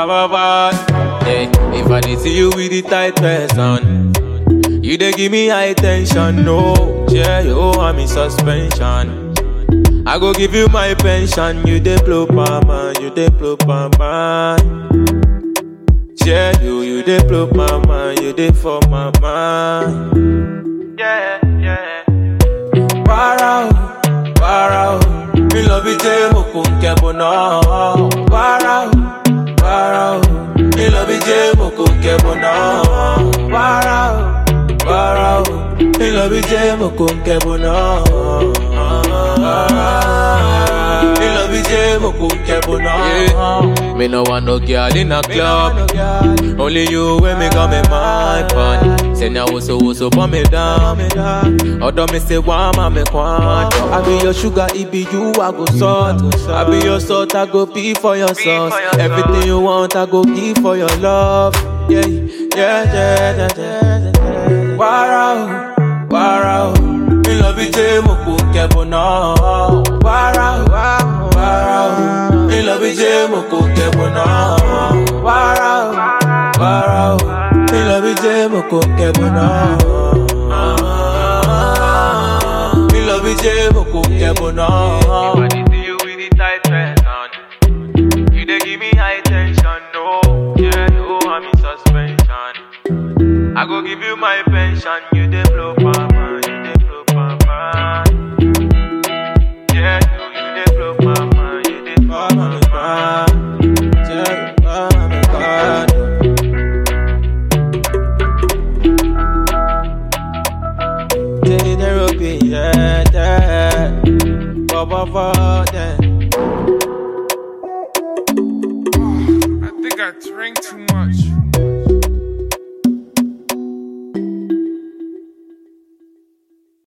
ba ba ba. Yeah, if I did see you with the tight person, you dey give me high tension. No, yeah, you want me suspension. I go give you my pension. You dey blow man, you dey blow man. Yeah, you, you dey blow my mind, you dey for my mind. Yeah, yeah. Para o, para o, mi lọ bí jẹ́ mo kò ń kẹ́bọ̀ náà. Para o, para o, mi lọ bí jẹ́ mo kò ń kẹ́bọ̀ náà. Para o, para o, mi lọ bí jẹ́ mo kò ń kẹ́bọ̀ náà. Mi lọ bí jẹ́ mo kò ń kẹ́bọ̀ náà. Me no want no girl in a club. Only you when me got me mind pan. Say now so so burn me down. Although me say one man me want. I be your sugar, it be you I go salt. I be your salt, I go pee for your sauce. Everything you want, I go give for your love. Yeah, yeah, yeah, yeah, yeah. Wow, wow. Me love you, J. Moko Kebona. Wow, wow. Me love you, J. Moko Kebona. Wow, wow. Me love you, J. Moko Kebona. Me love you, J. Moko Kebona. If I did see you with the tight person, you dey give me high tension. No, yeah, you want me suspension. I go give you my pension. You dey blow mama, you dey blow mama. Yeah, you, you dey blow mama, you dey blow mama. Yeah, oh my God. Take the rope, yeah, yeah. Ba, ba, ba, yeah. I think I drank too much.